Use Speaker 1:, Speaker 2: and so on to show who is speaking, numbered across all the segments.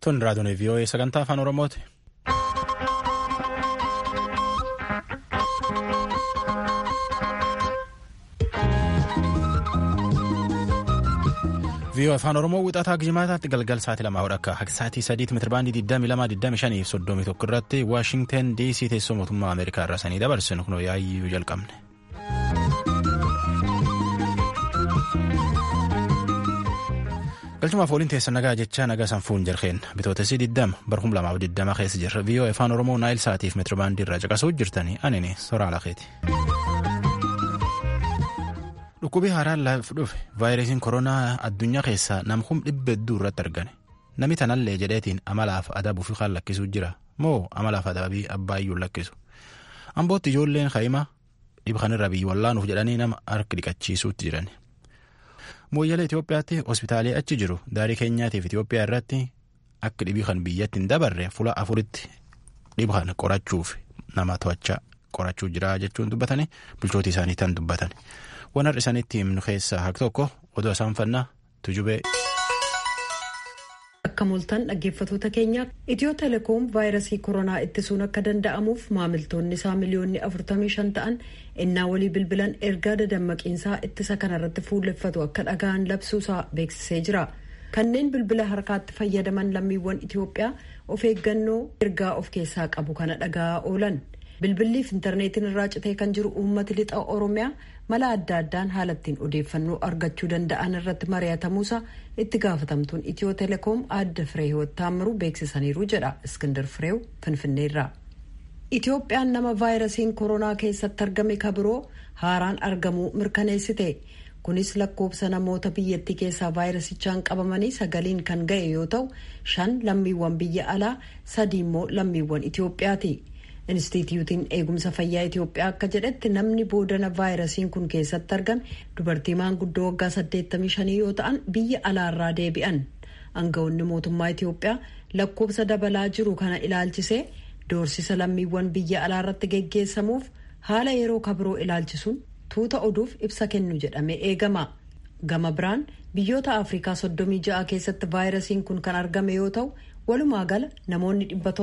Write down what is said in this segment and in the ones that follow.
Speaker 1: Tun raadiyoon VOA sagantaa afaan Oromooti. VOA afaan Oromoo wixataa jimaataatti galgal sa'aatii lamaa hodha akka sa'aatii sadiitti meetirabaandii 22 fi 31 irratti Waashingten DC teessoo mootummaa Ameerikaa irraa sanii dabarsinu kunoo yaayyuu jalqabne. galchumaaf waliin teessa nagaa jechaa nagaa sanfuun jirkeen bitootessi 20 barhum lamaaf 20 keessa jirra VOA afaan Oromoo naayil sa'aatiif meetirabaandii irraa caqasuu jirtanii anini soraa lakeeti. Dhukkubii haaraan laaf dhufe vaayirasiin koronaa addunyaa keessaa namkum dhibba hedduu irratti argame namni tanallee jedheetiin amalaaf adabuuf kan lakkisuu jira moo amalaaf adabii abbaayyuu lakkisu ambootti ijoolleen kaa'imaa dhibba kanarra biyyi wallaanuuf jedhanii nama harka dhiqachiisuutti jiran. Mooyyalee Itoophiyaatti hospitaalee achi jiru daarii keenyaatiif Itoophiyaa irratti akka dhibii kan biyyatti hin dabarre fuula afuritti dhiba kan qorachuuf nama to'achaa qorachuu jira jechuun dubbatanii bulchootii isaanii tan dubbatan. Waan har'a isaaniitti himnu keessaa haq tokko odoo isaan fannaa tujubee.
Speaker 2: Akka mul'atan dhaggeeffatoota keenya Itiyoo telekoom vaayirasii koronaa ittisuun akka danda'amuuf maamiltoonni isaa miliyoonni 45 ta'an innaa walii bilbilan ergaa dadammaqiinsaa ittisa kanarratti fuulleffatu akka dhaga'an labsuusaa beeksisee jira. Kanneen bilbila harkaatti fayyadaman lammiiwwan Itiyoophiyaa of eeggannoo ergaa of keessaa qabu kana dhaga'aa oolan. bilbilliif intarneetiin irraa citee kan jiru uummati lixa oromiyaa mala adda addaan haala ittiin odeeffannoo argachuu danda'an irratti mari'atamuusa itti gaafatamtuun itiyoo telekoom adda firee hiwwattaamiruu beeksisaniiru jedha iskindar fireew finfinneerraa. itiyoophiyaan nama vaayirasiin koronaa keessatti argame kabiroo haaraan argamuu mirkaneessite kunis lakkoofsa namoota biyyattii keessaa vaayirasichaan qabamanii sagaliin kan ga'e yoo ta'u shan lammiiwwan biyya alaa sadi immoo lammiiwwan itiyoophiyaati. Inistituutiin eegumsa fayyaa Itiyoophiyaa akka jedhetti namni boodana vaayirasiin kun keessatti argame dubartii maanguddoo waggaa 85 yoo ta'an biyya alaarraa deebi'an. Aangawoonni mootummaa Itiyoophiyaa lakkoofsa dabalaa jiru kana ilaalchisee doorsisa lammiiwwan biyya alaarratti geggeessamuuf haala yeroo kabiroo ilaalchisuun tuuta oduuf ibsa kennu jedhamee eegama. Gama biraan biyyoota Afrikaa 36 keessatti vaayirasiin kun kan argame yoo ta'u. walumaa gala namoonni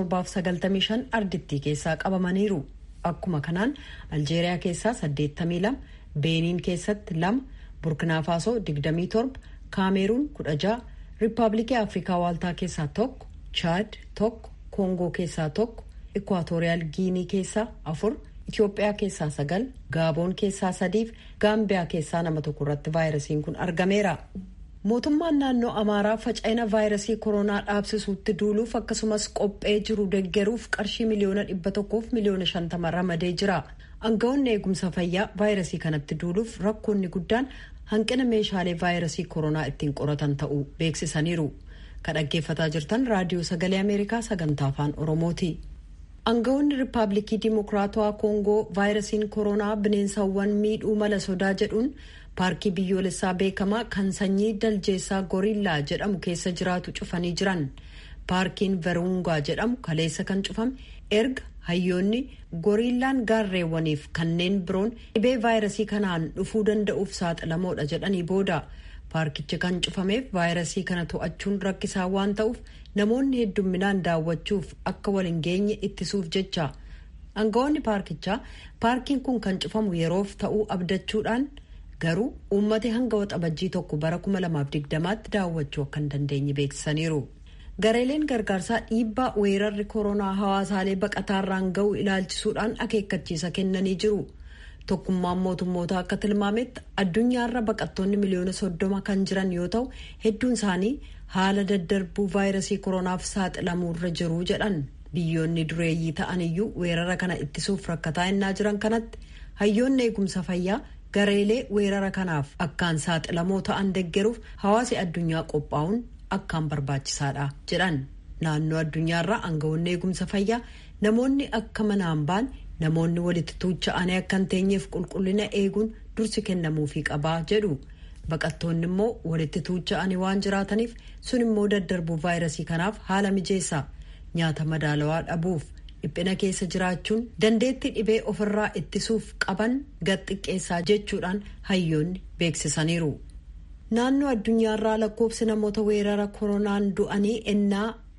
Speaker 2: 795 ardittii keessaa qabamaniiru akkuma kanaan aljeeriyaa keessaa 82 beeniin keessatti 2 burkinaafaaso 27 kaameeruun 16 riippaabilikii afrikaa waaltaa keessaa tokko chaad tokko koongoo keessaa tokko ikwaatooriyaal giinii keessaa 4 itiyoophiyaa keessaa 9 gaaboon keessaa 3 fi gaambiyaa keessaa nama tokko irratti vaayirasiin kun argameera. mootummaan naannoo amaaraa faca'ina vaayirasii koronaa dhaabsisuutti duuluuf akkasumas qophee jiru deggeruuf qarshii miliyoona dhibba tokkoof miliyoona shantama ramadee jira aangawoonni eegumsa fayyaa vaayirasii kanatti duuluuf rakkoonni guddaan hanqina meeshaalee vaayirasii koronaa ittiin qoratan ta'uu beeksisaniiru kan dhaggeeffataa jirtan raadiyoo sagalee ameerikaa sagantaa afaan oromooti. aangawoonni riippaabilikii dimokiraatawaa koongoo vaayirasiin koronaa bineensawwan miidhuu mala sodaa jedhuun paarkii biyyoolessaa beekamaa kan sanyii daljeessaa goriillaa jedhamu keessa jiraatu cufanii jiran paarkiin verungaa jedhamu kaleessa kan cufame erga hayyoonni goriillaan gaarreewwaniif kanneen biroon dhibee vaayirasii kanaan dhufuu danda'uuf saaxilamoodha jedhanii booda paarkichi kan cufameef vaayirasii kana to'achuun rakkisaa waan ta'uuf namoonni heddumminaan daawwachuuf akka waliin geenye ittisuuf jecha aangawoonni paarkichaa paarkiin kun kan cufamu yeroof ta'uu abdachuudhaan. garuu uummati hanga waxabajjii tokko bara 2020tti daawwachuu akka hin dandeenye beeksisaniiru. gareeleen gargaarsaa dhiibbaa weerarri koronaa hawaasaalee baqataarraan ga'u ilaalchisuudhaan akeekkachiisa kennanii jiru. tokkummaan mootummoota akka tilmaametti addunyaarra baqattoonni miliyoona soddoma kan jiran yoo ta'u hedduun isaanii haala daddarbuu vaayirasii koronaaf saaxilamuurra jiru jedhan biyyoonni dureeyyii ta'an iyyuu weerara kana ittisuuf rakkataa innaa jiran kanatti hayyoonni eegumsa fayyaa. gareelee weerara kanaaf akkaan saaxilamoo ta'an deggeruuf hawaasi addunyaa qophaa'uun akkaan barbaachisaadha jedhan naannoo addunyaarraa aangawoonni eegumsa fayyaa namoonni akka manaan ba'an namoonni walitti tuucha'anii akka hin teenyeef qulqullina eeguun dursi kennamuufii qabaa jedhu baqattoonni immoo walitti tuucha'anii waan jiraataniif sun immoo daddarbuu vaayirasii kanaaf haala mijeessa nyaata madaalawaa dhabuuf. dhiphina keessa jiraachuun dandeettii dhibee ofirraa ittisuuf qaban gad xiqqeessaa jechuudhaan hayyoonni beeksisaniiru. naannoo addunyaarraa lakkoofsi namoota weerara koronaan du'anii ennaa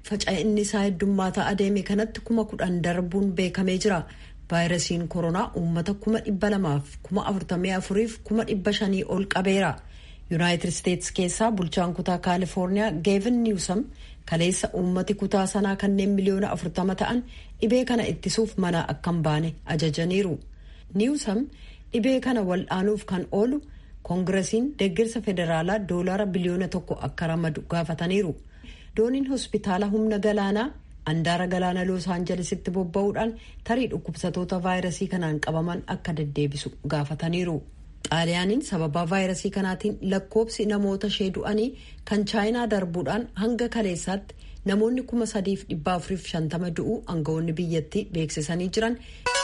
Speaker 2: faca'inni isaa heddummaataa adeeme kanatti kuma kudhan darbuun beekamee jira. vaayirasiin koronaa uummata kuma dhibba lamaaf kuma afurtamii afuriif kuma dhibba shanii ol qabeera. yuunaayitid isteetsi keessaa bulchaan kutaa kaalifoorniyaa geevin niwsam kaleessa uummati kutaa sanaa kanneen miliyoona afurtama ta'an dhibee kana ittisuuf mana akka hin baane ajajaniiru. niwsam dhibee kana wal'aanuuf kan oolu koongiresiin deeggarsa federaalaa doolaara biliyoona tokko akka ramadu gaafataniiru. dooniin hospitaala humna galaanaa andaara galaana loos aanjalesitti bobba'uudhaan tarii dhukkubsatoota vaayirasii kanaan qabaman akka deddeebisu gaafataniiru. xaaliyaaniin sababaa vaayirasii kanaatiin lakkoobsi namoota ishee du'anii kan chaayinaa darbuudhaan hanga kaleessaatti namoonni kuma sadiif dhibba afuriif shantama du'uu aangawoonni biyyattii beeksisanii jiran.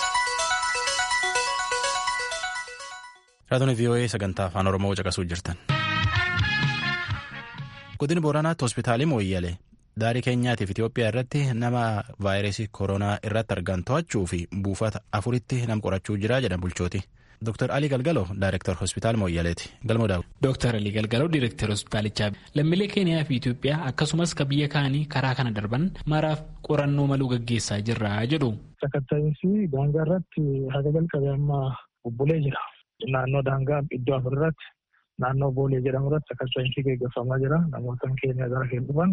Speaker 1: raadiyoo vii'oo'ee sagantaa afaan oromoo caqasuu jirtan. godina booranaatti hospitaalii mooyyalee daarii keenyaatiif itiyoophiyaa irratti nama vaayirasii koronaa irratti argan to'achuu fi buufata afuritti nam qorachuu jira jedhan bulchooti. Dr. Alii Galgaloo Daayirektar Hospitaal Mooyyaleeti. Galmoo Daawud.
Speaker 3: Dr. Alii Galgaloo Daayirektar Hospitaalichaa lammiilee Keeniyaa fi Itoophiyaa akkasumas ka biyya kaanii karaa kana darban maraaf qorannoo maluu gaggeessaa jirra jedhu.
Speaker 4: Sakatta'iinsi daangaa irratti haga jalqabee amma bubbulee jira. Naannoo daangaa iddoo afur irratti naannoo Boolee jedhamu irratti sakatta'iinsi gaggeeffamaa jira. Namoota keenya gara keenya dhufan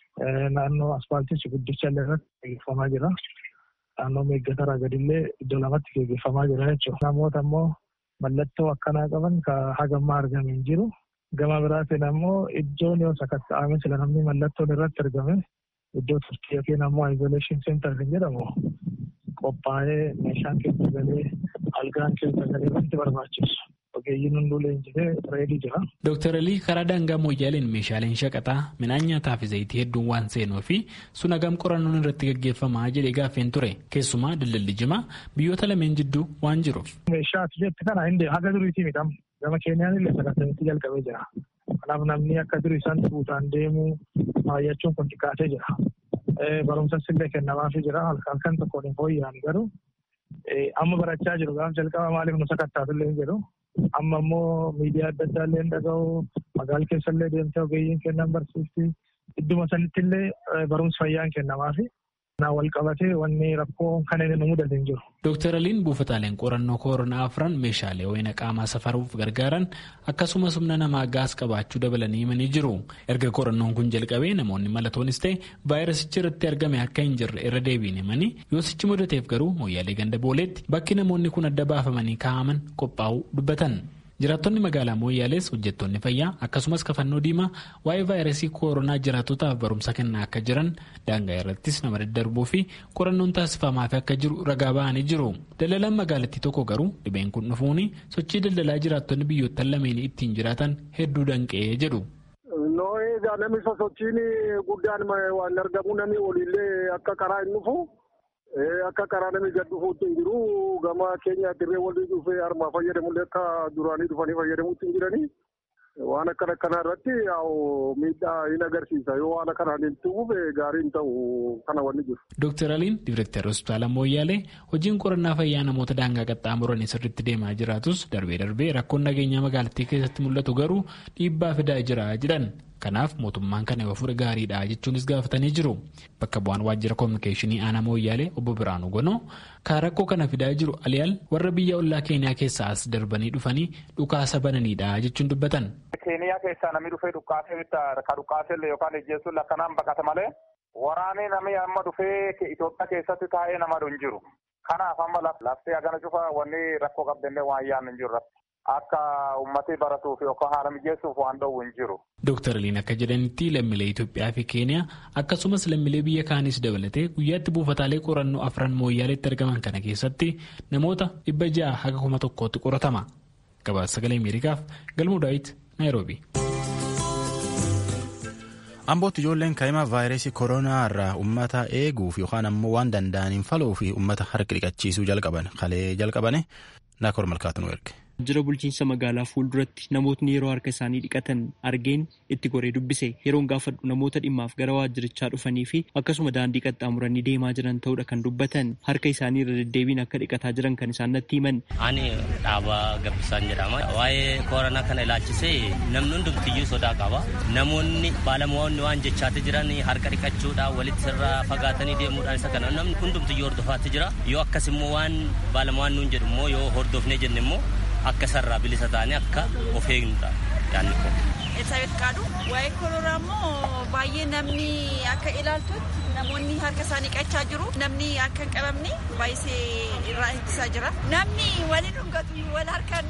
Speaker 4: naannoo aspaaltii guddicha illee irratti gaggeeffamaa jira. Naannoo meeggataraa gadillee iddoo lamatti gaggeeffamaa jira jechuudha. Namoota immoo mallattoo akkanaa qaban ka hagammaa argame hin jiru. Gama biraatiin ammoo iddoon yoo sakatta'ame sila namni mallattoon irratti argame iddoo turtii yookiin ammoo isolation center kan jedhamu qophaa'ee meeshaan keessa galee algaan keessa galee wanti barbaachisu. Ogeeyyiin hunduu leenjifee reedii jira.
Speaker 3: Dooktar Alii karaa daangaa mooyyaaleen meeshaaleen shaqaxaa midhaan nyaataa fi zayitii hedduun waan seenuu fi sun hagam qorannoon irratti gaggeeffamaa jedhee gaaffeen ture keessumaa daldalli jimaa biyyoota lameen jidduu waan jiruuf.
Speaker 4: Meeshaa atileetti kana hin haga duriitii midhamu gama keenyaan illee sakatta'insi jalqabee jira. Kanaaf namni akka durii isaan fuutaan deemuu baay'achuun kun xiqqaatee jira. Barumsas illee kennamaafii jira halkan tokkoon hin fooyya'an garuu amma barachaa jiru gaaf jalqaba maaliif nu sakattaatu illee hin jedhu. amma immoo miidiyaa adda addaa illee dhaga'u magaala keessa illee deemtee ogeeyyiin kennan barsiifti idduma sanitti illee barumsi fayyaan kennamaafi naa wal qabatee wanni rakkoo kan inni nu mudate hin jiru.
Speaker 3: Dooktar Aliin buufataaleen qorannoo koronaa afran meeshaalee ho'ina qaamaa safaruuf gargaaran akkasumas humna namaa gaas qabaachuu dabalanii himanii jiru. Erga qorannoon kun jalqabee namoonni malatoonis ta'e vaayirasichi irratti argame akka hin jirre irra deebiin himanii yoosichi mudateef garuu mooyyaalee ganda booleetti bakki namoonni kun adda baafamanii kaa'aman qophaa'uu dubbatan. jiraattonni magaalaa mooyyaalees hojjettoonni fayyaa akkasumas kafannoo diimaa waa'ee vaayirasii koronaa jiraattotaaf barumsa kennaa akka jiran daangaa irrattis nama daddarbuu fi qorannoon taasifamaaf akka jiru ragaa ba'anii jiru daldalaan magaalattii tokko garuu dhibeen kun dhufuun sochii daldalaa jiraattonni biyyoottan lameen ittiin jiraatan hedduu danqee jedhu.
Speaker 5: Egaa namni sosochiin guddaan waan argamu namni waliillee akka karaa hin dhufu. Akka karaa namni gad dhufuutti hin jiru gama keenya dirree walii dhufee harmaa fayyadamullee akka duraanii dhufanii fayyadamuutti hin jiranii waan akkana akkanaa irratti miidhaa hin agarsiisa yoo waan akkanaan hin tuquuf gaarii hin ta'u kana wanni jiru.
Speaker 3: Dooktar Aliin Diirektar Hospitaala Mooyyaalee hojiin qorannaa fayyaa namoota daangaa qaxxaamuran sirriitti deemaa jiraatus darbee darbee rakkoon nageenyaa magaalattii keessatti mul'atu garuu dhiibbaa fidaa jira jedhan. Kanaaf mootummaan kana yoo fudhe gaariidha jechuunis gaafatanii jiru. Bakka bu'aan waajjira koominikeeshinii aanaa mooyyaalee obbo Biraanuu Gonoo kan rakkoo kana fidaa jiru aliyaal warra biyya ollaa keeniyaa keessaa as darbanii dhufanii dhukaasa bananiidha jechuun dubbatan.
Speaker 6: Keeniyaa keessaa namni dhufee dhukaasee ka dhukaasee yookaan ejjeessuun akkanaan baqata malee waraanee namni amma dhufee Itoophiyaa keessatti taa'ee nama hin jiru. Kanaaf amma laftee hagana cufa wanni rakkoo qabdannee waan yaadnu hin jiru. Akka uummatni baratuuf yookaan haala mijeessuuf waan dhowwu hin jiru.
Speaker 3: Dooktar Aliin akka jedhanitti lammiilee Itoophiyaa fi Keeniyaa akkasumas lammiilee biyya kaanis dabalatee guyyaatti buufataalee qorannoo afran mooyyaaleetti argaman kana keessatti namoota dhibba ja'a haga kuma tokkootti qoratama. Gabaasa sagalee Ameerikaaf galmuu daawit Naayiroobi.
Speaker 1: Ambootti ijoolleen kaa'imaa vaayirasii koronaa irraa uummata eeguuf yookaan ammoo waan danda'aniin faluu fi uummata harka dhiqachiisuu jalqaban kalee jalqabane naakoor malkaatu nu erge.
Speaker 7: Jira bulchiinsa magaalaa fuulduratti namootni yeroo harka isaanii dhiqatan argeen itti goree dubbise yeroon gaafadhu namoota dhimmaaf gara waajjirichaa dhufanii fi akkasuma daandii qaxxaamuranii deemaa jiran ta'uudha kan dubbatan harka isaanii irra deddeebiin akka dhiqataa jiran kan isaan natti himan.
Speaker 8: Ani dhaabaa gabbisaan jedhama. Waa'ee koronaa kana ilaalchisee namni hundumtiyyuu sodaa qaba. Namoonni baalamoonni waan jechaati jiran harka dhiqachuudhaan walitti sirraa fagaatanii deemuudhaan isa kana namni hundumtiyyuu hordofaatti jira. Yoo akkas immoo waan baalamoonni nuun jedhu immoo yoo hordofnee jenne immoo akka sarraa bilisa ta'anii akka of eegnudha yaadni kun.
Speaker 9: Elsabeet Qaaduu waa'ee koronaa immoo baay'ee namni akka ilaaltutti namoonni harka isaanii dhiqachaa jiru namni akka hin qabamne baay'isee irraa ittisaa jira namni waliin dhungatu wal harkaan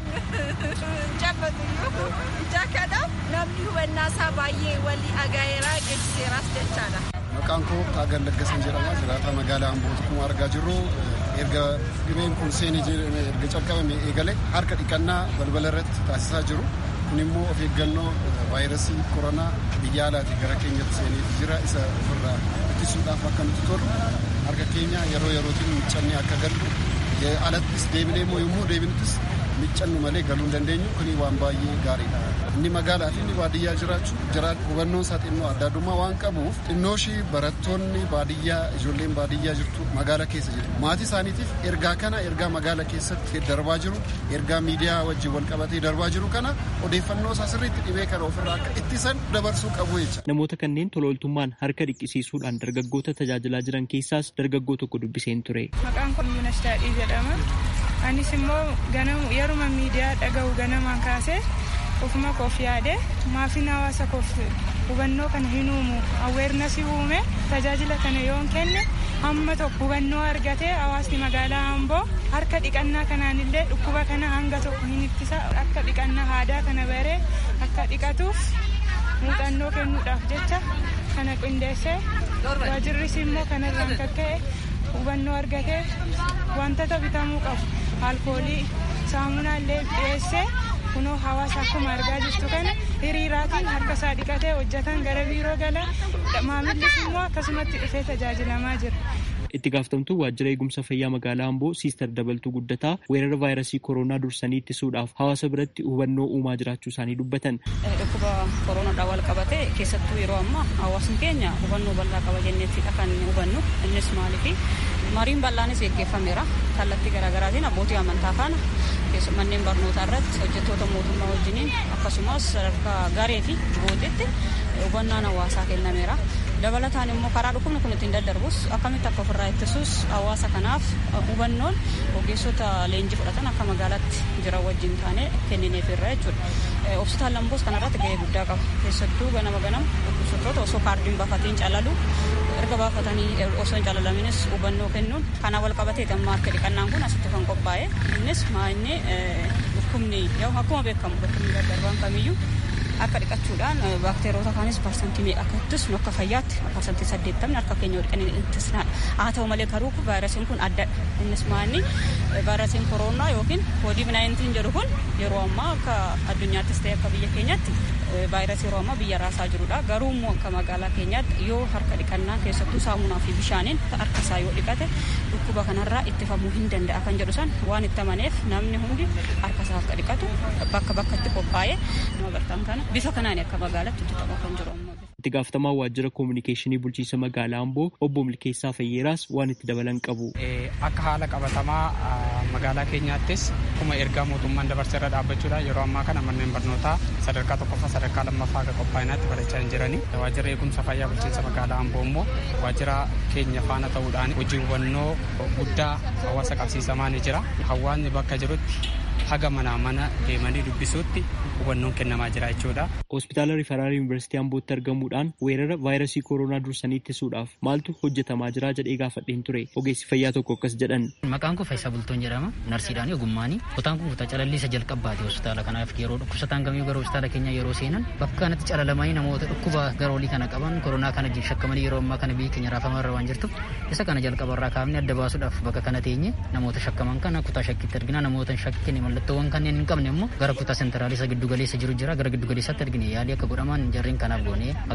Speaker 9: jabbatu jaakadhaaf namni hubannaa isaa baay'ee walii agaayeraa geessiseeraas jechaadha.
Speaker 10: Maqaan koo Taagal Laggasan jedhama. Jiraataa magaalaa Ambooti kuma argaa jirru erga dhibeen kun seenee erga calqabame eegale harka dhiqannaa balbala irratti taasisaa jiru. Kun immoo of eeggannoo vaayirasii koronaa biyya alaatii gara keenyatti seenee jira isa ofirraa ittisuudhaaf akka nuti tolu harka keenya yeroo yerootiin miccannee akka gallu alattis deebinee immoo yommuu deebinuttis miccannu malee galuu hin dandeenyu kuni waan baay'ee gaariidha. Inni magaalaa fi inni baadiyyaa jiraachuu jiraatu hubannoon isaa xinnoo adda addummaa waan qabuuf xinnooshii barattoonni baadiyyaa ijoolleen baadiyyaa jirtu magaalaa keessa jiru. Maatii isaaniitiif ergaa kana ergaa magaalaa keessatti darbaa jiru ergaa miidiyaa wajjin wal qabatee darbaa jiru kana odeeffannoo isaa sirriitti dhibee kana ofirraa akka ittisan dabarsuu qabu jecha.
Speaker 7: Namoota kanneen tola ooltummaan harka dhiqisiisuudhaan dargaggoota tajaajilaa jiran keessaas dargaggoo tokko dubbiseen ture.
Speaker 11: Maqaan kun Yuunas Daadhii jedhama. Anis immoo yeruma miidiyaa dhaga'u ganamaan kaasee ofuma koof yaade maafin hawaasa koof hubannoo kana hin uumu aweernasii uume tajaajila kana yoon kenne hamma tokko hubannoo argatee hawaasni magaalaa Amboo harka dhiqannaa kanaan illee dhukkuba kana hanga tokko hin ittisa akka dhiqannaa aadaa kana baree akka dhiqatuuf muuxannoo kennuudhaaf jecha kana qindeessee waajirris immoo kanarraan kan ka'e hubannoo argatee wantoota bitamuu qabu alkoolii saamunaa illee dhiyeessee kunoo hawaasa akkuma argaa jirtu kana hiriiraatiin harka isaa dhiqatee hojjetan gara biiroo gala maamillis immoo akkasumatti dhufee tajaajilamaa jira.
Speaker 7: itti gaafatamtuu waajjira eegumsa fayyaa magaalaa Amboo Siister Dabaltuu Guddataa weerara vaayirasii koronaa dursanii ittisuudhaaf hawaasa biratti hubannoo uumaa jiraachuu isaanii dubbatan.
Speaker 12: Dhukkuba koronaadhaan wal qabate keessattuu yeroo ammaa hawaasni keenya hubannoo bal'aa qaba jenneettidha kan hubannu innis maaliifi mariin bal'aanis gaggeeffameera kallattii garaagaraatiin abbootii amantaa faana manneen barnootaa irratti hojjettoota mootummaa wajjiniin akkasumas sadarkaa garee fi boodetti hubannaan hawaasaa kennameera. dabalataan immoo karaa dhukkubni kun ittiin daddarbus akkamitti akka ofirraa ittisuus hawaasa kanaaf hubannoon ogeessota leenjii fudhatan akka magaalaatti jiran wajjin taane kennineef irra jechuudha. Hospitaal Lamboos kanarratti gahee guddaa qaba. Keessattuu ganama ganama dhukkubsattoota osoo kaardiin baafatiin calalu erga baafatanii osoo hin calalaminis hubannoo kennuun kana wal qabatee amma akka dhiqannaan kun asitti kan qophaa'e innis maa'inni dhukkubni akkuma beekamu dhukkubni daddarbaan kamiyyuu akka dhiqachuudhaan baakteeroota kaanis parsantii meeqa akka ittisnu akka fayyaatti parsantii saddeettamni harka keenya dhiqanii ittisnaadha. Haa ta'u malee garuu vaayirasiin kun addadha. Innis maanni vaayirasiin koronaa yookiin koodiif naayintiin jedhu kun yeroo ammaa akka addunyaattis ta'e akka biyya keenyaatti vaayirasii yeroo ammaa biyya raasaa jirudha. Garuu immoo akka magaalaa keenyaatti yoo harka dhiqannaa keessattuu saamunaa fi bishaaniin harka isaa yoo dhiqate dhukkuba kanarraa ittifamuu hin danda'a kan jedhu san waan itti amaneef namni hundi harka isaa akka dhiqatu bakka bakkatti qophaa'ee nama bartaan kana bifa kanaan akka magaalaatti hojjetamaa kan jiru ammoo.
Speaker 7: Itti gaafatamaa waajjira koominikeeshinii bulchiinsa magaalaa Amboo obbo Milkeessaa Fayyeeraas waan itti dabalan qabu.
Speaker 13: Akka haala qabatamaa magaalaa keenyaattis akkuma ergaa mootummaan dabarseerra dhaabbachuudhaan yeroo ammaa kana manneen barnootaa sadarkaa tokkoffaa sadarkaa lammaffaa akka qophaa'inaatti barachaa hin jirani. Waajjira eegumsa fayyaa bulchiinsa magaalaa Amboo immoo waajjira keenya faana ta'uudhaan hojii hubannoo guddaa hawaasa qabsiisamaa ni jira. Hawaasni bakka jirutti haga manaa mana deemanii dubbisuutti hubannoon kennamaa jira jechuudha.
Speaker 7: Hospitaala Rifaraal Yuunivarsiitii Ambootti argamuudhaan weerara vaayirasii koronaa dursanii ittisuudhaaf maaltu hojjetamaa jira jedhee gaafadheen ture. Ogeessi fayyaa tokko akkas jedhan.
Speaker 14: Maqaan koo Faayisaa Bultoon jedhama. Narsiidhaan ogummaanii. Kutaan kun kutaa calallisa jalqabbaati hospitaala kanaaf yeroo dhukkubsataan kamii gara hospitaala keenya yeroo seenan bakka kanatti calalamanii namoota dhukkuba garoolii kana qaban koronaa kana shakkamanii yeroo ammaa kana biyya keenya raafamaa irra waan jirtuuf isa kana jalqabarraa kaafnee adda baasuudhaaf bakka kana teenye namoota shakkaman kana kutaa shakkitti argina namoota shakkiin mallattoowwan kanneen hin qabne immoo gara kutaa sentraalisa giddu galeessa jiru jira gara giddu galeessaatti argine yaalii akka godhaman jarreen kanaaf goonee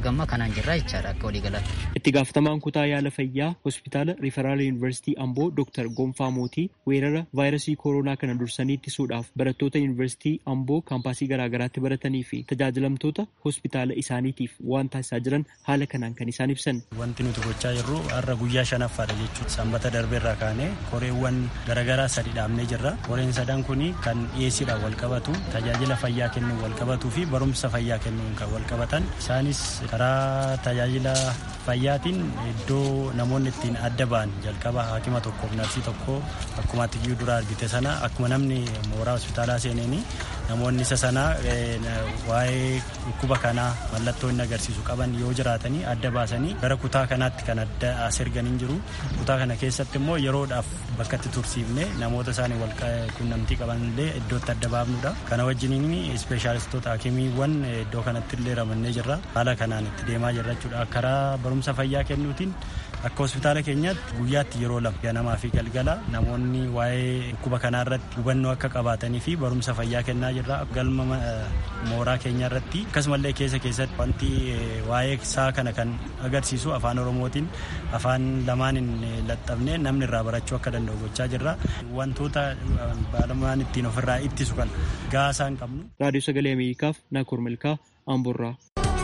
Speaker 14: hagamma kanaan jirra jechaadha akka waliigalaatti.
Speaker 7: Itti gaafatamaan kutaa yaala fayyaa hospitaala Riferaal Yuunivarsiitii Amboo Dr. Gonfaa Mootii weerara vaayirasii kooroonaa kana dursanii ittisuudhaaf barattoota Yuunivarsiitii Amboo kaampaasii garaagaraatti baratanii fi tajaajilamtoota hospitaala isaaniitiif waan taasisaa jiran haala kanaan kan isaan ibsan.
Speaker 15: Wanti nuti gochaa jirru har'a guyyaa shanaffaadha jechuudha. Sanbata darbeerraa kaanee koreewwan garaagaraa sadi dhaabnee jirra. Koreen sadan kun kan dhiyeessiidhaan wal qabatu tajaajila fayyaa kennuun wal qabatuu fi barumsa fayyaa kennuun kan wal qabatan isaanis karaa tajaajila fayyaatiin iddoo namoonni ittiin adda ba'an jalqaba haakima tokkoof narsii tokko akkuma atiyyuu dura argite sana akkuma namni mooraa hospitaalaa seeneeni namoonni isa sana waa'ee dhukkuba kanaa mallattoo inni agarsiisu qaban yoo jiraatanii adda baasanii gara kutaa kanaatti kan adda as erganii jiru kutaa kana keessatti immoo yeroodhaaf bakka itti tursiifne namoota isaanii wal qunnamtii qaban illee iddootti adda baafnudha kana wajjiniin ispeeshaalistoota hakimiiwwan iddoo kanatti illee ramannee jirra haala kanaan itti deemaa jirra jechuudha karaa barumsa fayyaa kennuutiin akka hospitaala keenyaatti guyyaatti yeroo lama ganamaa fi galgala namoonni waa'ee dhukkuba kanaa irratti hubannoo akka qabaatanii fi barumsa fayyaa kennaa jirra galma mooraa keenya irratti akkasumallee keessa keessatti wanti waa'ee isaa kana kan agarsiisu afaan oromootiin afaan lamaaniin laxxabnee namni irraa barachuu akka danda'u gochaa jirra wantoota baalamaan ittiin ofirraa ittisu kan gaasaa hin qabnu.
Speaker 7: raadiyoo sagalee ameerikaaf naakoor milkaa amborraa.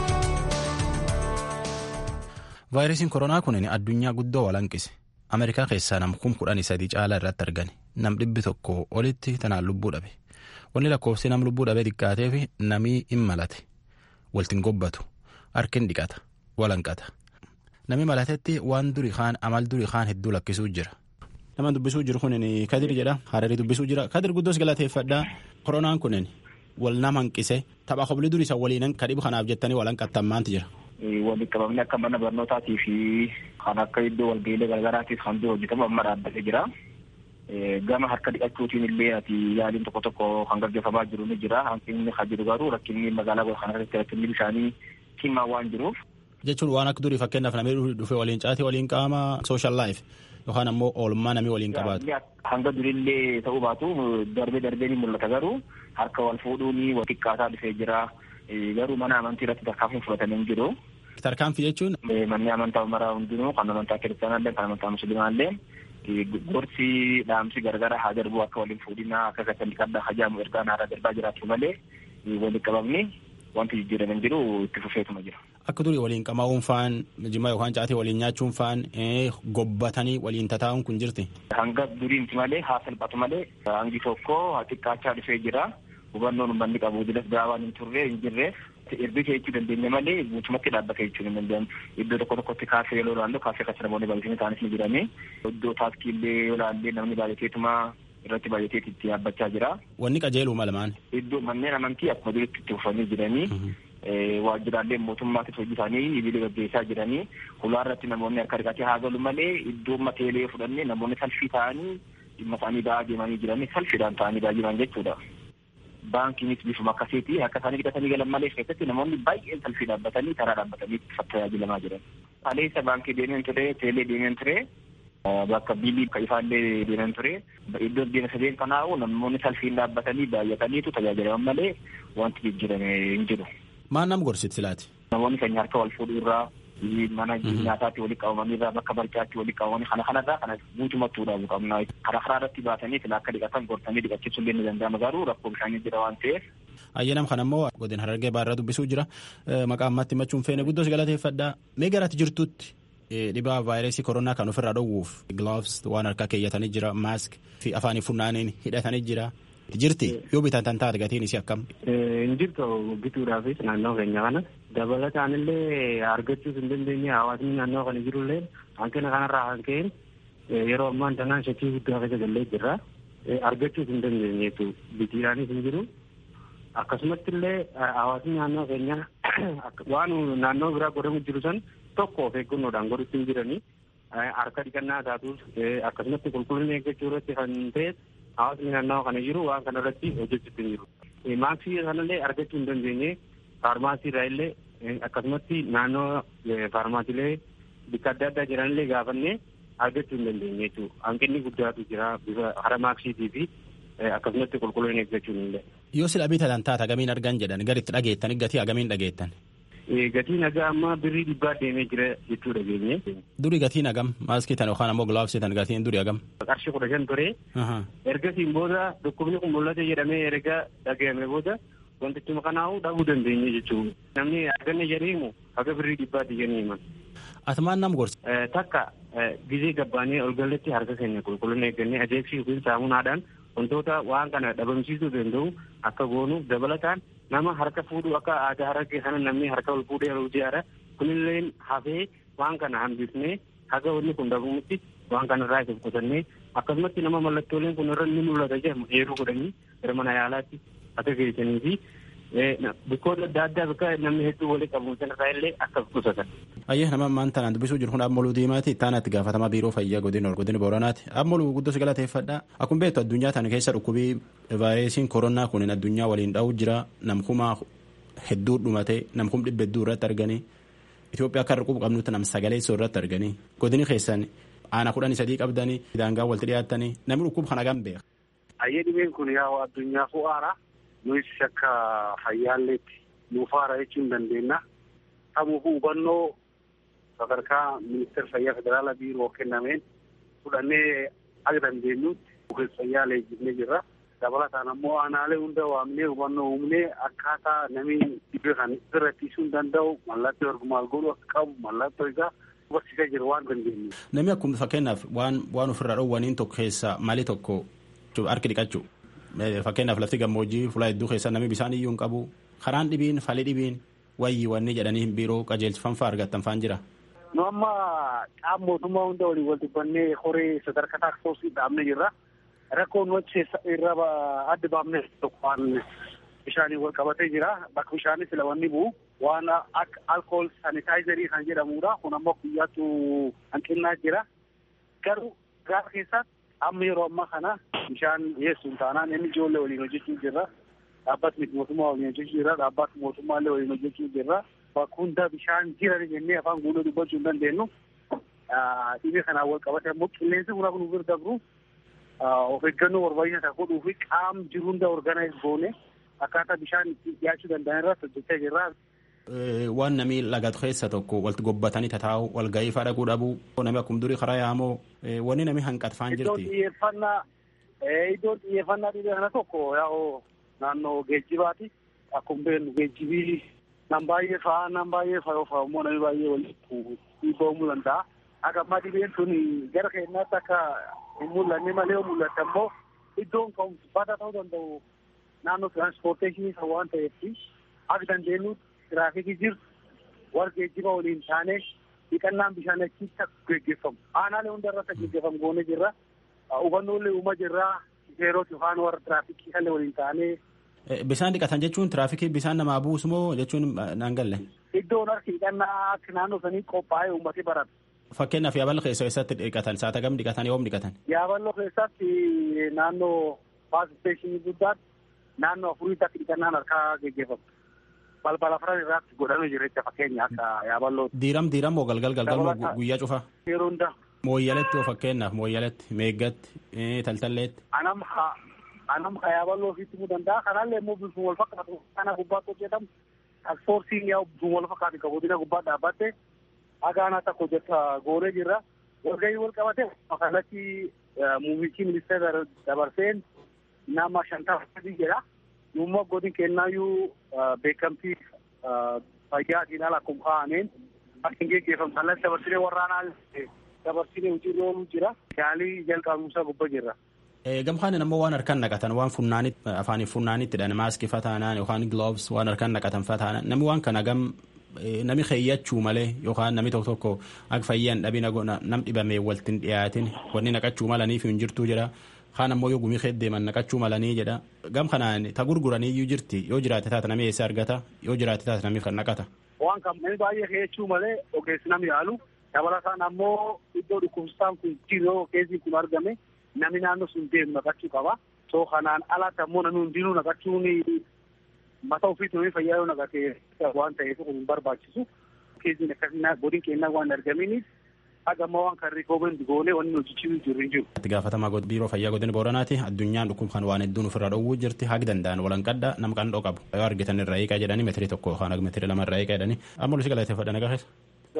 Speaker 1: vaayirasiin koronaa kun addunyaa guddoo walanqise ameerikaa keessaa nam kum kudhanii sadii caalaa irratti argame nam dhibbi tokko olitti tanaan lubbuu dhabe wanni lakkoofsi nam lubbuu dhabee xiqqaatee fi namii hin malate waltiin gobbatu harkin dhiqata walanqata nami malatetti waan durii kaan amal durii kaan hedduu lakkisuu jira. nama dubbisuu jiru kun kadir jedha hararii dubbisuu jira kadir guddoos galateeffadhaa koronaan kun wal nama hanqise tapha koblii durii isa waliinan kadhibu kanaaf jettanii walanqattan maanti jira.
Speaker 16: walitti qabamni akka mana barnootaatii fi kan akka iddoo walga'iilee garagaraatiif kan jiru hojjetamu amma dhaabbatee jira. Gama harka dhiqachuutiin illee ati yaaliin tokko tokko kan gaggeeffamaa jiru ni jira. Hanqinni kan jiru garuu rakkinni magaalaa kana keessatti rakkinni bishaanii cimaa waan jiruuf.
Speaker 1: Jechuun waan akka durii fakkeenyaaf namni dhufee waliin caatee waliin qaama social life yookaan ammoo oolmaa namni waliin qabaatu.
Speaker 16: Hanga durillee ta'uu baatu darbee darbee ni mul'ata garuu harka wal fuudhuun wal xiqqaataa dhufee jira. garuu mana amantii irratti tarkaanfiin fudhatamee hin jiru.
Speaker 1: Tarkaanfii jechuun.
Speaker 16: Manni amantaa maraa hundinuu kan amantaa kiristaanaallee kan amantaa musliimaallee gorsi dhaamsi gargara haa darbu akka waliin fuudhinaa akka gasan dhiqadhaa hajaamu ergaan haaraa darbaa jiraatu malee waliin qabamni wanti jijjiirame hin jiru itti fufeetuma jira.
Speaker 1: Akka durii waliin qamaa'uun faan jimmaa yookaan caatee waliin nyaachuun faan gobbatanii waliin tataa'uun kun jirti.
Speaker 16: Hanga durii miti malee haa salphatu malee hangi tokko haa xiqqaachaa dhufee jira. hubannoon uummanni qabu didas gaawaan hin turre hin jirre erga jechuu dandeenya malee guutumatti dhaabbata jechuu hin dandeenye iddoo tokko tokkotti kaafee yeroo ilaallu kaafee kan namoonni baay'atanii ta'anis ni jirani iddoo taaskii illee yoo ilaalle namni baay'ateetuma irratti baay'ateet itti dhaabbachaa jira.
Speaker 1: Wanni qajeeluu malamaan.
Speaker 16: Iddoo manneen amantii akkuma duritti itti fufanii jiranii waajjiraaleen mootummaatis hojii isaanii idilee gaggeessaa jiranii hulaa irratti namoonni harka dhiqatee haa galu malee iddoo mateelee fudhannee namoonni salfii ta'anii dhimma isaanii ba'aa deemanii jiranii salfiidhaan ta'anii baay'inaan jechuudha. baankiinis bifuma akkasiiti akka isaanii hidhatanii galan malee keessatti namoonni baay'een salfii dhaabbatanii karaa dhaabbatanii tajaajilamaa jiran. Aleessa baankii deemeen ture, teelee deemeen ture, bakka biilii ifaallee deemeen ture. Iddoo deema sadeen kanaa'u namoonni salfiin dhaabbatanii baay'ataniitu tajaajilaman malee wanti jijjiirame hin jiru.
Speaker 1: Maal nam gorsiti silaati?
Speaker 16: Namoonni keenya harka wal fuudhuu irraa mana nyaataatti walitti qabamanii irraa bakka barcaatti walitti qabamanii kana kanarraa kana guutumatti dhaabuu qabna. Karaa karaa irratti baatanii sila akka dhiqatan gortanii dhiqachiisuun illee ni danda'ama garuu rakkoo bishaanii jira waan ta'eef.
Speaker 1: Ayyanam kan ammoo godina harargee baarraa dubbisuu jira. Maqaa ammatti himachuun feene guddoos galateeffadha. Mee garaatti jirtutti dhibaa vaayirasii koronaa kan ofirraa dhowwuuf gloves waan harkaa keeyyatanii jira maask fi afaanii funnaaniin hidhatanii jira. Jirti yoo bitan tan taate gatiin isii akkam.
Speaker 17: Hin jirtu bituudhaafis naannoo keenya kana dabalataan illee argachuus hin dandeenye hawaasni naannoo kana jirullee hanqina kanarraa kan ka'een yeroo ammaan tanaan shakkii guddaa keessa gallee jirra. Argachuus hin dandeenye bitiidhaanis hin jiru. Akkasumatti illee hawaasni naannoo keenya waan naannoo biraa godhamu jiru san tokko of eeggannoodhaan godhutti hin jiranii harka dhiqannaa taatus akkasumatti qulqullina eeggachuu irratti kan ta'e hawaasni naannoo kana jiru waan kana irratti hojjechuutti hin jiru. Maaksii kanallee argachuu hin dandeenye faarmaasii irraa illee akkasumatti naannoo faarmaasiilee bakka adda addaa jiranillee gaafannee argachuu hin dandeenye jechuudha. Hanqinni guddaatu jira bifa hara maaksiitii fi akkasumatti qulqullina eeggachuu hin dandeenye.
Speaker 1: Yoo sila bitatan taata agamiin argan jedhan garitti dhageettan gatii agamiin dhageettan.
Speaker 17: gatiin nagaa amma birrii dhibbaa deemee jira jechuu dhageenye.
Speaker 1: Duri gatiin hagam maaskii tan yookaan ammoo gilaavsii tan gatiin duri hagam.
Speaker 17: Qarshii kudha shan ture. Ergasiin booda dhukkubni kun mul'ate jedhamee erga dhagahame booda wantichi kanaa'uu dhabuu dandeenye jechuudha. Namni haganne jedheemu haga birrii dhibbaatti jedhanii himan.
Speaker 1: Atumaan nam gorsa.
Speaker 17: Takka gizee gabbaanee ol galletti harka keenya qulqullina eeggannee adeemsi yookiin saamunaadhaan wantoota waan kana dhabamsiisuu danda'u akka goonu dabalataan nama harka fuudhu akka aadaa harargee sana namni harka ol fuudhee ol ijaara kunillee hafee waan kana hambifnee haga wanni kun dhabamutti waan kana irraa isa qusannee akkasumatti nama mallattooleen kun irra ni mul'ata jedhamu eeruu godhanii gara mana yaalaatti akka geessanii fi bikkoota adda addaa bakka namni hedduu walii qabu sanarraa illee akka qusatan.
Speaker 1: Ayyee nama ammaan tanaan dubbisuu jiru kun ammaluu diimaati ittaanatti gaafatamaa biiroo fayyaa godina godina booranaati ammaluu guddoo si galateeffadha akkuma beektu addunyaa tana keessa dhukkubii vaayirasiin koronaa kun addunyaa waliin dha'uu jira namkumaa hedduu dhumate namkum dhibba hedduu irratti arganii Itoophiyaa akka rakkubu qabnutti nam sagaleessoo irratti arganii godini keessan aana kudhanii sadii qabdanii daangaa walitti dhiyaattanii namni dhukkuba kana gam beeka.
Speaker 18: Ayyee dhibeen kun yaa addunyaa fu'aara nuyi akka fayyaalleetti nuuf haara jechuu hin dandeenya. Tamuufuu hubannoo sadarkaa ministeera fayyaa federaalaa biiroo kennameen fudhannee akka dandeenyutti ogeessa fayyaa leenjifnee jirra. Dabalataan ammoo aanaalee hunda waamnee hubannoo uumnee akkaataa namni dhibee kan irra ittisuu hin danda'u mallattoo argumaal godhu akka qabu mallattoo isaa barsiisaa jira waan dandeenyu.
Speaker 1: Namni akkuma fakkeenyaaf waan waan ofirraa dhoowwaniin tokko keessaa mali tokko harki dhiqachuu fakkeenyaaf lafti gammoojjii fuula hedduu keessa namni bishaan iyyuu hin qabu karaan dhibiin fali dhibiin wayyi wanni jedhanii biiroo qajeelfanfaa argattan faan jira.
Speaker 18: Nu amma qaama mootummaa hunda waliin wal dubbannee horee sadarkaa taaksoosi dhaabnee jirra. Rakkoon wacce irra adda baafnee tokko waan bishaanii wal qabatee jira. Bakka bishaanii sila wanni bu'u waan akka alkool sanitaayizarii kan jedhamudha. Kun ammoo guyyaatu hanqinnaa jira. Garuu gaafa keessatti amma yeroo ammaa kana bishaan dhiyeessuun taanaan inni ijoollee waliin hojjechuu jirra. Dhaabbatni mootummaa waliin hojjechuu jirra. Dhaabbatni mootummaallee waliin hojjechuu jirra. Bakka hunda bishaan jira jennee afaan guutuu dubbachuu hin dandeenyu. Dhibee kanaan wal qabate ammoo qilleensi kun akka nu bira dabru of eeggannoo barbaachisaa godhuu fi qaam jiru hunda organaayiz goone akkaataa bishaan itti dhiyaachuu danda'an irratti hojjechaa jirra.
Speaker 1: Waan namni lagatu keessa tokko walitti gobbatanii tataa'u wal ga'ii fa'aa dhaquu dhabuu namni akkuma durii karaa yaamoo wanni namni hanqatfaan jirti.
Speaker 18: Iddoo xiyyeeffannaa iddoo xiyyeeffannaa dhibee kana tokko yaa'u naannoo geejjibaati. Akkuma beeknu geejjibii nam baay'ee fa'aa nam baay'ee fa'aa fa'aa immoo namni baay'ee walitti dhiibamuu danda'a. Akka ammaa dhibeen sun gara keenyaatti akka hin mul'anne malee yoo mul'ate ammoo iddoon ka'umsi bada ta'uu danda'u naannoo tiraanspoorteeshinii kan waan ta'eef akka dandeenyutti tiraafikii jirtu warra geejjiba waliin taane dhiqannaan bishaan achitti akka geggeeffamu aanaalee hunda irratti akka geggeeffamu goonee jirra hubannoolee uumaa jirra seerota yookaan warra tiraafikii kallee waliin taane.
Speaker 1: Bishaan dhiqatan jechuun tiraafikii bishaan namaa buusu moo jechuun naan galle?
Speaker 18: Iddoon harki dhiqannaa akka naannoo sanii qophaa'ee uummatee barata.
Speaker 1: Fakkeenyaaf yaaballoo keessa eessatti dhiqatan saata gam dhiqatan yoom dhiqatan?
Speaker 18: Yaaballoo keessatti naannoo baas isteeshinii guddaatti naannoo afuriitti akka dhiqannaan harkaa geggeeffamu. balbala afran irratti godhamee jira jecha fakkeenya akka yaaballoo.
Speaker 1: Diiram diiram moo galgal galgal moo guyyaa cufa?
Speaker 18: Yeroo hunda.
Speaker 1: Mooyyaletti oo fakkeenyaaf mooyyaletti meeggatti taltalleetti.
Speaker 18: Anam ha anam ha yaaballoo ofiitti himuu danda'a kanallee immoo bifuma wal fakkaatu kana gubbaatti hojjetamu tasfoorsiin yaa bifuma wal fakkaatu kan godina gubbaa dhaabbatte agaanaa takka hojjeta goonee jirra. Walgahii wal qabate kanatti muummichi ministeera dabarseen nama shantama jedha. Dhumma godin kennaayyuu beekamtii fayyaatiin ala akkuma kaa'ameen akka hin geggeeffamu kallattii dabarsinee warraanaa dabarsinee hojiirra ooluu jira. Yaalii jalqabumsaa gubbaa jirra.
Speaker 1: Gamkaan ammoo waan harkaan naqatan waan funnaanitti afaaniif funnaanittidha maaskii fataanaan yookaan gloves waan harkaan naqatan fataanaan namni waan kana gam nami keeyyachuu malee yookaan nami tokko tokko akka fayyaan dhabina nam dhibamee waltiin dhiyaatin wanni naqachuu malaniif hin jirtuu jira. kaan ammoo yoo gumii deeman naqachuu malanii jedha gam kanaan ta gurguranii iyyuu jirti yoo jiraate taate namni eessa argata yoo jiraate taate namni kan naqata.
Speaker 18: Waan kan namni baay'ee keeyyachuu malee ogeessi namni yaalu dabalataan ammoo iddoo dhukkubsataan kun jiroo keessi kun argame namni naannoo sun deemu naqachuu qaba. So kanaan alatti ammoo namni hundinuu naqachuun mataa ofiitti namni fayyaa yoo naqate waan ta'eef kun hin barbaachisu. Keessi akkasii godin kennaa waan argaminiif hagamma waan kan rikoomendi goonee wanni hojjechiisu jirru hin jiru.
Speaker 1: Itti gaafatamaa biiroo fayyaa godina Booranaati addunyaan dhukkub kan waan hedduun ofirraa dhowwuu jirti haga danda'an walan qadda nam qandhoo qabu yoo argitan irraa eegaa jedhanii meetirii tokko yookaan meetirii lama irraa eegaa jedhanii amma lusi galateeffadha nagaa keessa.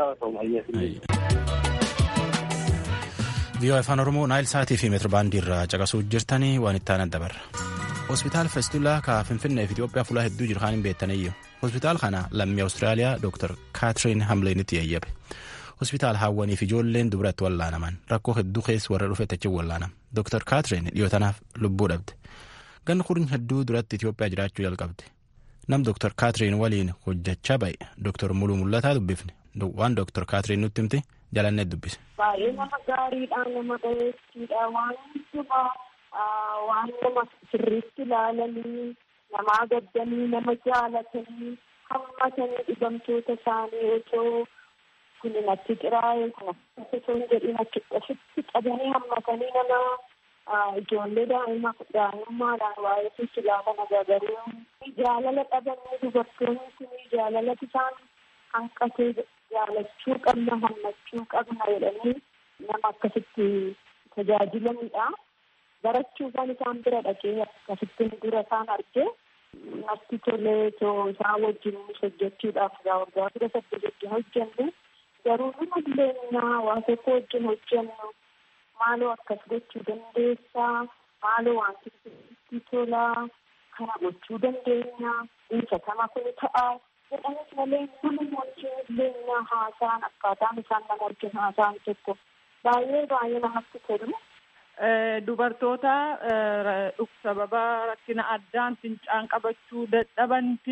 Speaker 1: Viiyoo afaan Oromoo Naayil Saatii fi meetira baandii irraa caqasuu jirtanii waan itti aanan dabarra. Hospitaal Feestulaa ka Finfinnee fi Itoophiyaa fuula hedduu jiru kan hin beektaniyyuu. Hospitaal kana lammii Awustiraaliyaa Dr. Kaatiriin Hamleenitti yayyabe. Hospitaal hawwanii fi ijoolleen dubaratti wallaanaman rakkoo hedduu keessa warra dhufe tachi wallaanam. Dr. Kaatiriin dhiyootanaaf lubbuu dhabde. Ganni kurni hedduu duratti Itoophiyaa jiraachuu jalqabde. Nam Dr. Kaatiriin waliin hojjechaa ba'e Dr. Muluu Mul'ataa dubbifne. Waan Dr. Kaatiriin nutti himte jalannee dubbise.
Speaker 19: Baay'ee nama gaariidha nama dhageessiidha waan hundumaa waan nama sirriitti ilaalanii namaa gaddanii nama jaalatanii hammatanii dhibamtoota isaanii otoo kun natti xiraa'e kun osoo hin jedhin achitti qabanii hammatanii nama ijoollee daa'ima daa'imummaadhaan waa'ee sitti ilaalan agargaruu jaalala dhabanii dubartoonni kun jaalala isaan hanqatee jaalachuu qabna hammachuu qabna jedhanii nama akkasitti tajaajilanidha. Barachuufan isaan bira dhaqee akkasittiin dura isaan argee natti tolee too isaan wajjin hojjechuudhaaf gaa waggaa dura saddeet wajjin hojjennu garuu nama illee waa tokko wajjin hojjennu maaloo akkas gochuu dandeessaa maaloo wanti sitti tolaa kana gochuu dandeenya dhiisatama kun ta'a jedhanis malee nama wajjin illee haasaan akkaataan isaan nama wajjin haasaan tokko baay'ee baay'ee namatti tolu.
Speaker 20: Dubartoota sababa rakkina addaan fincaan qabachuu dadhabanti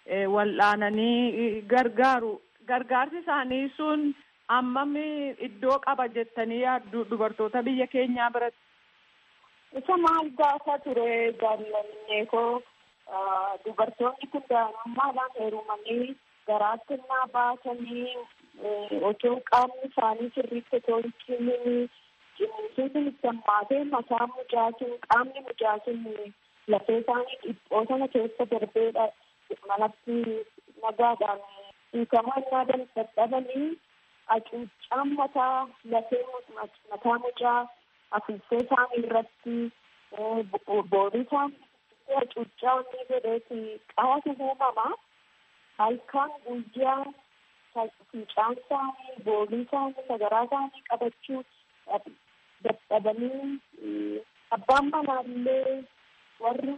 Speaker 20: wal'aananii gargaaru. Gargaarsi isaanii sun hammam iddoo qaba jettanii yaaddu dubartoota biyya keenyaa biratti.
Speaker 19: Isa maal gaafa ture jaalladhee koo dubartoonni kun daa'imummaadhaan heerumanii garaatti naa baasanii otoo qaamni isaanii sirriitti otoo hin cimini cimisuutiin sammaatee mataa mujaasin qaamni mujaasin lafee isaanii dhiphoo sana keessa darbeedha manatti nagaadhaan hiikamaa innaa dadhabanii hacuuccaan mataa lafee mataa mucaa afuuffee isaanii irratti boolii isaanii hacuuccaa inni godheeti qaatu uumama halkan guyyaa fincaan isaanii boolii isaanii sagaraa isaanii qabachuu dadhabanii abbaan manaallee warri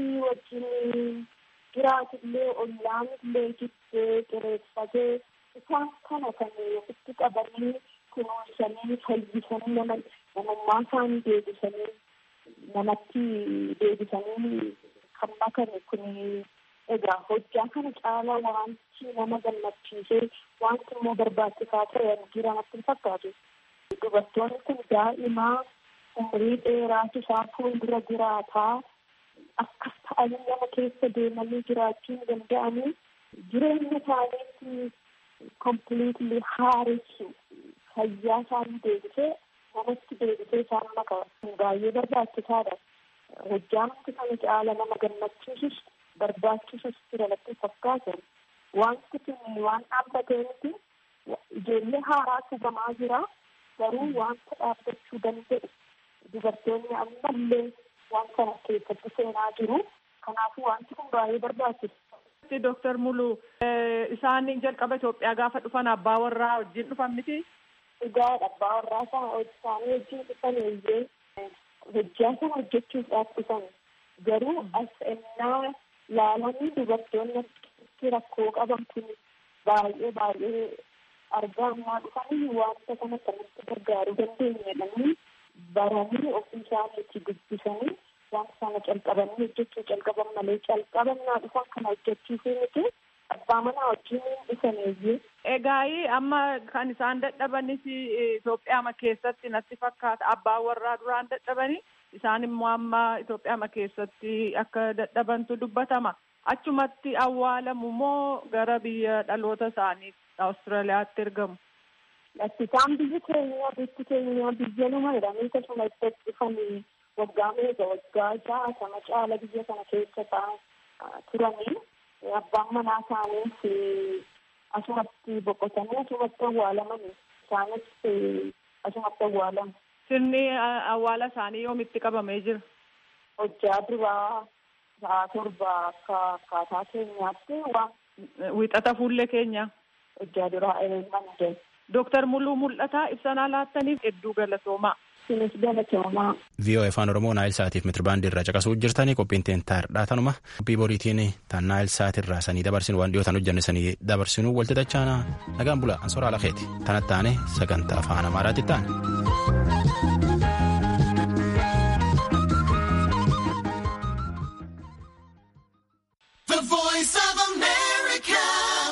Speaker 19: wajjin jiraatillee ollaanillee jibbee qireeffatee isaan kana kan ofitti qabanii kunuunsanii fayyisanii nama namummaa isaanii deebisanii namatti deebisanii kan makame kun egaa hojjaa kana caala wanti nama gammachiisee wanti immoo barbaachisaa ta'e jira natti hin fakkaatu. Dubartoonni kun daa'imaa umurii dheeraatu isaa fuuldura jiraataa akkas ta'anii nama keessa deemanii jiraachuu hin danda'anii jireenya isaaniitti kompiliitli haaressu fayyaa isaanii deebisee namatti deebisee isaan maka baay'ee barbaachisaadha. Hojjaamti kana caala nama gammachiisus barbaachisus jira natti fakkaatu. Wanti kun waan dhaabbatee miti ijoollee haaraa tubamaa jira. garuu wanta dhaabbachuu danda'u dubartoonni ammallee waan kana keessatti seenaa jiru kanaafuu wanti kun baay'ee barbaachisa.
Speaker 20: Dooktar Mulu isaan jalqaba Itoophiyaa gaafa dhufan abbaa warraa wajjin dhufan miti.
Speaker 19: Dhugaadha abbaa warraa sana isaanii wajjin dhufan iyyee hojjaa sana hojjechuudhaaf dhufan garuu as ennaa laalanii dubartoonni rakkoo qaban kun baay'ee baay'ee argaa ammaa dhufanii wanta kana kanatti gargaaruu dandeenya jedhanii baranii ofii isaaniitti dubbisanii wanta sana calqabanii hojjechuu calqaban malee calqabannaa dhufan kana hojjechiisuu miti abbaa manaa wajjin dhufaneeyyee.
Speaker 20: Egaa amma kan isaan dadhabanis Itoophiyaa keessatti natti fakkaata abbaa warraa duraan dadhabanii isaan immoo amma Itoophiyaa keessatti akka dadhabantu dubbatama. Achumatti awwaalamu moo gara biyya dhaloota isaanii Awustiraaliyaatti ergamu.
Speaker 19: Lakkisaan biyyi keenya biyyi keenya biyya nama jedhanii akkasuma itti dhufanii waggaa meeqa waggaa jaatama caala biyya kana keessa ta'an turanii abbaan manaa isaaniis asumatti boqotanii asumatti awwaalamanii isaanis asumatti awwaalan.
Speaker 20: Sirni awwaala isaanii yoomitti qabamee jira?
Speaker 19: Hojjaa duraa sa'a torba akka akkaataa keenyaatti waan.
Speaker 20: Wixata fuullee keenya.
Speaker 19: Hojjaa duraa eegaman
Speaker 20: Dooktar Muluu Mul'ataa ibsanaa laattaniif hedduu galatoomaa.
Speaker 19: Sinis galatoomaa.
Speaker 1: VOA afaan Oromoo Naayil Saatiif mitiribaandii irraa caqasuu jirtanii qophiin teentaardhaa tanuma qophii boriitiin tan Naayil Saatirraa sanii dabarsinu waan dhiyootan hojjanne sanii dabarsinu walti dachaana nagaan bula ansoraa lakeeti tanatti taane sagantaa afaan amaaraatti taane.